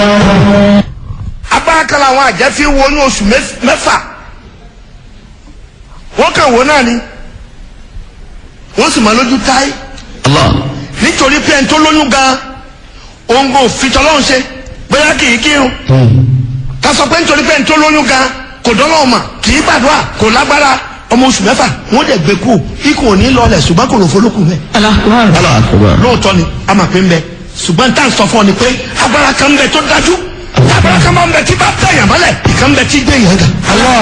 agbára kan làwọn àjẹ́ fi wo ní oṣù mẹ́f- mẹ́fà wọ́n kàn wọ́n náà ni wọ́n sì máa lójú táyé nítorí pé ẹni tó lóyún gan òun kò fi tọ́lọ́run ṣe bóyá kì í kírun ká sọ pé nítorí pé ẹni tó lóyún gan kò dọ́lọ́run mà kì í gbàdúrà kò lágbára ọmọ oṣù mẹ́fà wọ́n dẹ̀ gbé kú ikùn ò ní lọlẹ̀ ṣùgbọ́n kò ló folókùn bẹ́ẹ̀ lóòótọ́ ni a máa pè ń bẹ ṣùgbọ́n tá à ń sọ fún ọ ni pé agbára kan ń bẹ tó dájú agbára kan máa ń bẹ tí bá tẹ̀yàn mọ́lẹ̀ ìkan ń bẹ tí gbé yàn ga.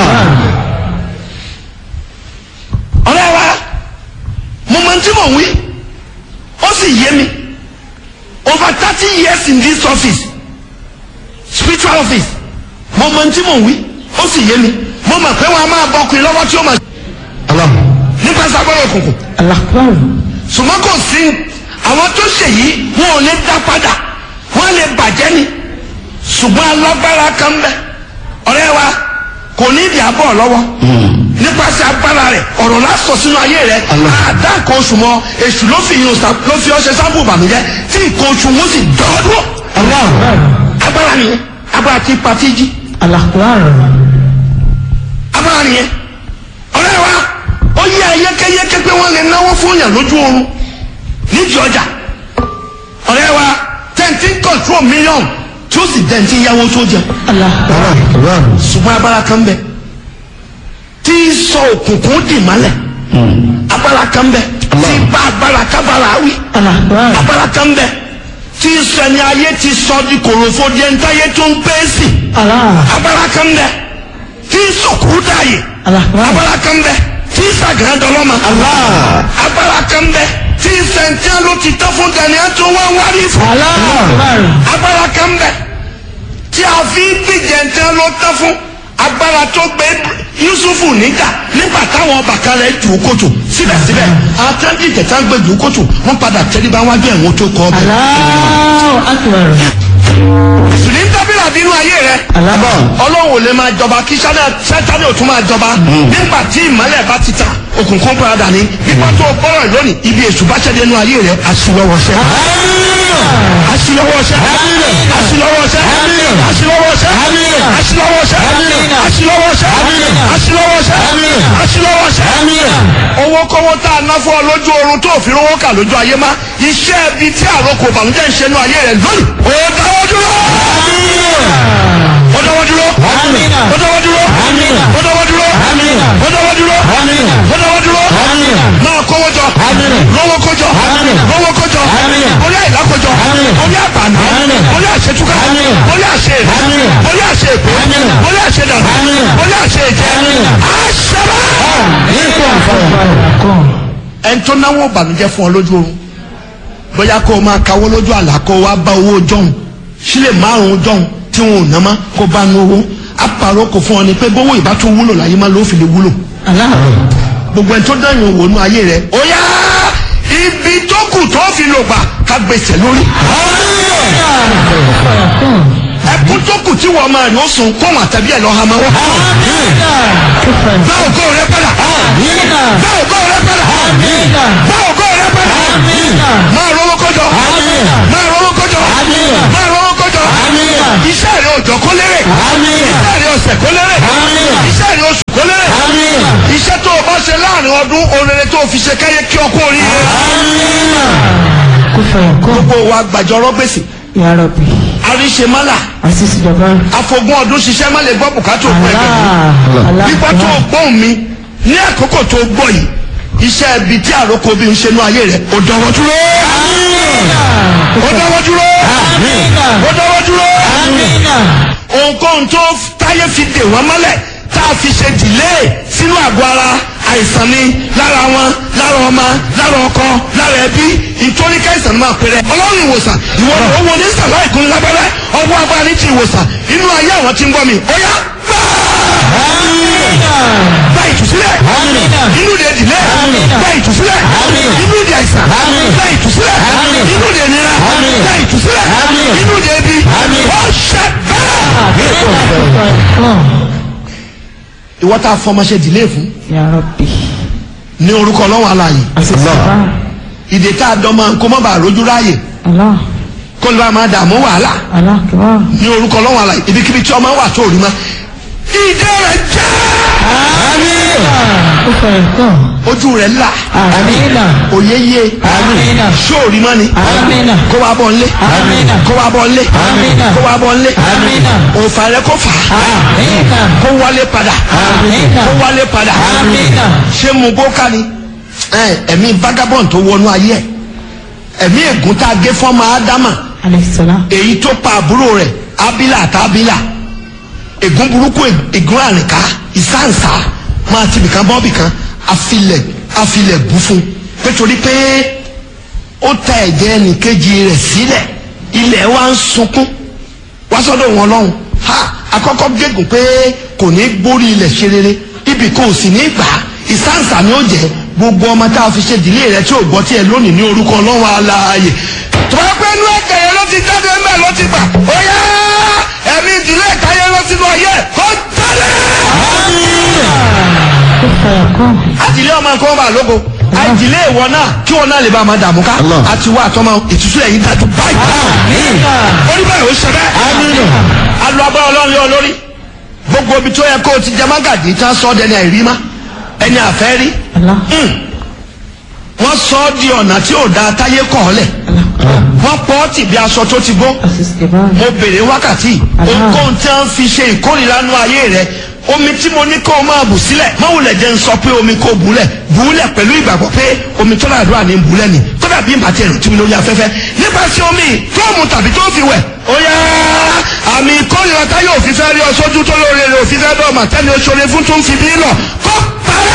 ọ̀rẹ́ wa mo mọ tí mò ń wí ó sì yé mi over thirty years in this office spiritual office mo mọ tí mò ń wí ó sì yé mi mo mọ̀ pé wọn a máa bọ ọkùnrin lọ́wọ́ tí ó máa nípa sagbọ́n òkùnkùn ṣùgbọ́n kò sí àwọn tó ṣe yìí wọn ò lè dá padà wọn lè bàjẹ́ ni ṣùgbọ́n alágbára kan bẹ ọ̀rẹ́ wa kò ní ìdí àbọ̀ lọ́wọ́ nípasẹ̀ agbára rẹ̀ ọ̀rọ̀ la sọ sínú ayé rẹ̀ àdá nǹkan oṣù mọ́ èṣù ló fi yun sa- ló fi ọṣẹ sábò bàmíjẹ́ tí nǹkan oṣù wọn sì dọ́ọ̀dọ́ agbára nìyẹn agbára tí pa tí jí agbára nìyẹn ọ̀rẹ́ wa ó yẹ ayékéyéké pé wọ́n lè náwó fún yàn lójú oorun nídìí ọjà ọ̀rẹ́ wa tẹ̀ǹtì control million tí ó sì dẹ̀ǹtì yáwó tó jẹun ṣùgbọ́n agbára kan bẹ tí sọ òkùnkùn dì mọ́lẹ̀ agbára kan bẹ tí bá agbára kábàrà wí agbára kan bẹ tí sọ ẹni ayé ti sọ di kòròfo di ẹni táyé tó ń pè é sí agbára kan bẹ tí sọkù dààyè agbára kan bẹ tí sàgán dọlọ́mà agbára kan bẹ tí sẹ̀ńtẹ́ ló ti tán fún daniel tó wá wárí fún agbára kan bẹ tí a fi gbìjẹ̀ntẹ́ ló tán fún agbára tó gbé yusufu níjà nígbà táwọn bàkà rẹ̀ jù ú kòtò síbẹ̀síbẹ̀ àtẹ́ńtì tẹ̀tà gbé jù ú kòtò wọ́n padà tẹ́lifá wájú ẹ̀wọ̀n tó kọ́ ọbẹ̀. sùnì tábìlà bínú ayé rẹ ọlọ́run ò lè máa jọba kí sátani ò tún máa jọba nígbà tí ìmọ̀lẹ̀ bá ti ta òkùnkùn padà ní nípa tó bọ́rọ̀ lónìí ibi èṣù bá ṣẹ́dẹ̀ nínú ayé rẹ aṣíwọ́wọ́ṣẹ́ aṣíwọ́wọ́ṣẹ́ aṣíwọ́wọ́ṣẹ́ aṣíwọ́wọ́ṣẹ́ aṣíwọ́wọ́ṣẹ́ aṣíwọ́wọ́ṣẹ́ aṣíwọ́wọ́ṣẹ́ aṣíwọ́wọ́ṣẹ́ owó kọ́wọ́ tá a ná fún ọ lójú oorun tó fi rówó kà lójú ayé má iṣẹ́ ibi tí àròkò bàmújẹ́ ń ṣe nínú ayé rẹ lónìí ó dáwọ́ dúró ó dáwọ́ dúró ó dáwọ́ dúró ó dáwọ́ dúró ó dáwọ́ dúró ó dáwọ́ dúró máa kówó jọ lówó kójọ lówó kójọ orí àìlákójọ orí àbànú orí àṣetúkà orí àṣe orí àṣe èkó orí àṣe dànù orí àṣe ìjẹ àṣẹbà. ẹni tó náwó ìbànújẹ́ fún ọ lójú oorun bóyá kó o máa kawó lójú àlá kó o wá bá owó jọ̀hún sílẹ̀ márùn-ún jọ̀hún tí wọn ò ná má kó bá nu owó apàrọ̀ kò fún ọ ni pé bówó ìbá tún wúlò láyé má ló fi lè wúlò gbogbo ẹni tó dẹ̀yìn òwò nú ayé rẹ ó yá ibi tó kù tó fi lò gbà ká gbèsè lórí ẹkún tó kù tí wọ́n máa yóò sùn kó wọn àtàbí ẹ̀ lọ́ ha máa wọ́n. bá ògo rẹ padà bá ògo rẹ padà bá ògo rẹ padà máa rówó kọjọ máa rówó kọjọ máa rówó kọjọ iṣẹ́ rẹ òjò kó lérè iṣẹ́ rẹ ọ̀sẹ̀ kó lérè iṣẹ́ rẹ oṣù kó lérè iṣẹ́ tó o bá ṣe láàrin ọdún orere tó o fi ṣe káyé kí ọkọ oríire gbogbo wa gbàjọrọ gbèsè àríṣemálà àfọgbọ́n ọdún ṣiṣẹ́ má lè gbọ́ bùkátà òkú ẹgbẹ́ nípa tó o gbóhùn mi ní àkókò tó o gbọ́ yìí iṣẹ́ ibi tí àròkọ bí n ṣe nú ayé rẹ̀ ó dọ̀wọ́ dúró ó dọ̀wọ́ dúró ó dọ̀wọ́ dúró ohunkóhun tó táyé fi dè wọ́n mọ́lẹ̀ tá a fi ṣe dìlé sínú àgọ́ ara àìsàn ni lára wọn lára ọmọ lára ọkọ lára ẹbí ìtòrí káìsàn máa pèrè ọlọ́run ìwòsàn ìwọ ni owó ní sàlá ìkún lábẹ́rẹ́ ọwọ́ agbára ní ti ìwòsàn inú ayé àwọn tí ń gbọ́ mi ó yá gba ìtúsílẹ̀ inú de dìlé gba ìtúsílẹ̀ inú de àìsàn gba ìtúsílẹ̀ inú de nira gba ìtúsílẹ̀ inú de ebi ó ṣe bẹ́ẹ̀. ìwọ tá a fọmọṣẹ dìlé fún ní orúkọ ọlọ́wọ́ aláàyè ìdè tá a dán máa ń kó mọ́ bàa rójú ráàyè kó lè bá máa dààmú wàhálà alákìbá. ní orúkọ ọlọ́run àlàyé ibikíbi tí ọmọ wà tó rí ma ìdè rẹ̀ já ó fẹ́ kàn. ojú rẹ̀ là amina. òye yé amina. sóòrí mọ́ni amina. kó wa bọ̀ nlé Amina. kó wa bọ̀ nlé Amina. kó wa bọ̀ nlé Amina. òfà rẹ̀ kó fà á amina. kó wálé padà Amina. kó wálé padà Amina. ṣé mu bó ká ni ẹ, ẹ̀mí vagabond tó wọnú ayé ẹ̀ ẹ̀mí ègún tá a gé fọ́mọ ádámà aleyhisselam. èyí tó pa àbúrò rẹ̀ abila àtàbílà ègún burúkú ègún àrìnká ìsáǹsá máa ti bìkan bọ́ bìkan afilẹ̀ afilẹ̀ bú fún nítorí pé ó ta ẹ̀jẹ̀ ẹnìkejì rẹ̀ sílẹ̀ ilẹ̀ wa ń sunkún wá sọ́dọ̀ wọn lọ́hùn ha akọ́kọ́ gégùn pé kò ní gbórí ilẹ̀ ṣe rere ibì kò sì ní gbà á ìsáǹsà ni ó jẹ́ gbogbo ọmọ tá a fi ṣe ìdílé rẹ tí ò gbọ́ tiẹ̀ lónìí ní orúkọ ọlọ́run aláàyè tọ́wọ́ pé inú ẹ̀kẹ́ yẹn ló ti jáde ńbẹ̀ ló ti gbà ó yá ẹ̀mí ìdílé ẹ̀ka yẹn lọ sínú ọyẹ kó tẹ́lẹ̀. ó fẹ́ kàn. àtìlé ọmọ nǹkan bá lógo àìdílé ìwọ náà kí wọn náà lè bá a máa dààmú ká Allah. àti wá àtọmọ ìtúsí ẹ̀yìn dájú báyìí. orí báyìí ó ṣe bẹ́ẹ̀. alu abọ́ ọlọ́run yọ lórí gbogbo ibi tó yẹ kó o ti jẹ mágàdì tí wọ́n sọ ọ́ dẹni àìrí má ẹni àfẹ́ rí ala. wọ́n sọ ọ́ di ọ̀nà tí ò da táyé kọ̀ ọ́ lẹ̀ wọ́n pọ̀ ọ́ tì bí aṣọ tó ti bó asiste bá. mo bèrè wákàtí Allah. ohunkóhun tí wọ́n fi ṣe ìkórìíra nú ayé rẹ omi tí mo ní kó o máa bù sílẹ̀ máwùlẹ̀ jẹ́ ń sọ pé omi kò bùlẹ̀ bùlẹ̀ pẹ̀lú ìgbàgbọ́ pé omi tó náà dúrà ní bùlẹ̀ ni kódà bí màtí ẹ̀rù tí mi lórí afẹ́fẹ́ nípasẹ̀ omi tó mu tàbí tó fi wẹ̀ ó yá àmì ìkórìíra táyé òfin fẹ́ rí ọ sójú tó lóore rẹ òfin fẹ́ dọ́ọ̀mà tẹ́ni oṣoore fún tó ń fi bí lọ kó parẹ́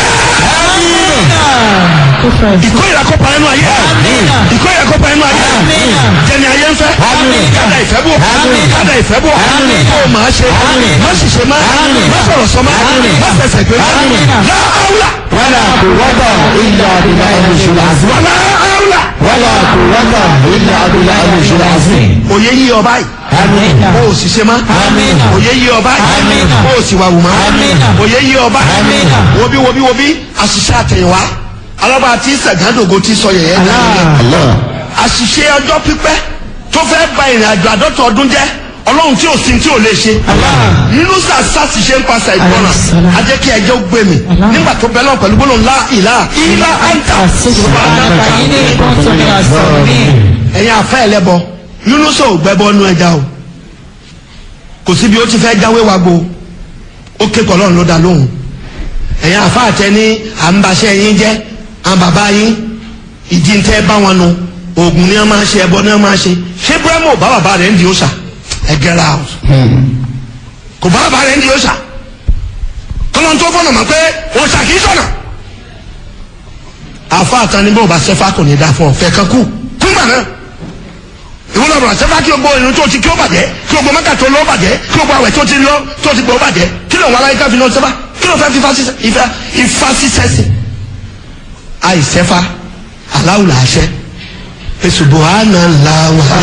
ó fẹ́ kàn. ìkórìíra kó parẹ́ nú ayé ìkórìíra kó parẹ́ nú ayé jẹni ayé ń fẹ́ kádà ìfẹ́ bò kádà ìfẹ́ bò kó o máa ṣe má sì ṣe má má sọ̀rọ̀ sọ má má fẹsẹ̀ gbé má láàúlà wala quwwata illa billahi al-aliyyil azim. wàlá áúlà. wala quwwata illa billahi al-aliyyil azim. òye yí ọba yìí amina. o ò sì ṣe má Amina. òye yí ọba yìí Amina. o ò sì wà wù má Amina. òye yí ọba yìí Amina. wobi wobi wobi àṣìṣe àtẹ̀yìnwá alábà tí sẹ̀gádògo ti sọ yẹ̀yẹ́ Allah. dáa Allah. àṣìṣe ọjọ́ pípẹ́ tó fẹ́ ba ìrìn àjò àdọ́ta ọdún jẹ́ ọlọ́run tí ò sin tí ò lè ṣe nínú sàṣà sì ṣe ń pàṣẹ ìgbọràn Alayhissalam. ajẹ́ kí ẹjọ́ gbé mi Allah. nígbà tó bẹ́ẹ̀ náà pẹ̀lú gbólóhùn ńlá ìlà ìlà àǹtà asiste bá. kàyí ní ìbọn tó ní asọ̀rọ̀ mi. ẹ̀yin afẹ́ ẹlẹ́bọ yúnúṣọ̀ ò gbẹ́bọ nú ẹja o kò síbi ó ti fẹ́ jáwé wa gbo ó ké pọ̀ lọ́run ló dá lóhùn ẹ̀yin afẹ́ àtẹ ní à ń baṣẹ́ yín jẹ́ àwọn bàbá yín ìdí ń tẹ́ bá wọn nu oògùn ni wọ́n máa ṣe ẹbọ ni wọ́n máa ṣe ṣé búrẹ́mù ò bá bàbá rẹ̀ ń di òòṣà ẹ get out kò bá bàbá rẹ̀ ń di òòṣà kọ́lọ́n tó fọ́nà mọ̀ pé òòṣà kì í sọ̀nà àfa àtàní bó o bá ṣẹ́fà kò ní dá fún ọ fẹ́ kan kú kúngbà náà ìwọ lọ́rùn àṣẹfà kí o gbọ́ irun tó ti kí o bàjẹ́ kí o gbọ́ mẹ́ta tó lọ́ bàjẹ́ kí o gbọ́ àwẹ̀ tó ti lọ́ tó ti gbọ́ bàjẹ́ kí ló ń wá láyé ká fi náà sẹ́fà kí ló fẹ́ fi ifá sísẹ́ sí. àìsẹ́fà aláwùlà àṣẹ èsùbọ̀ àná làwà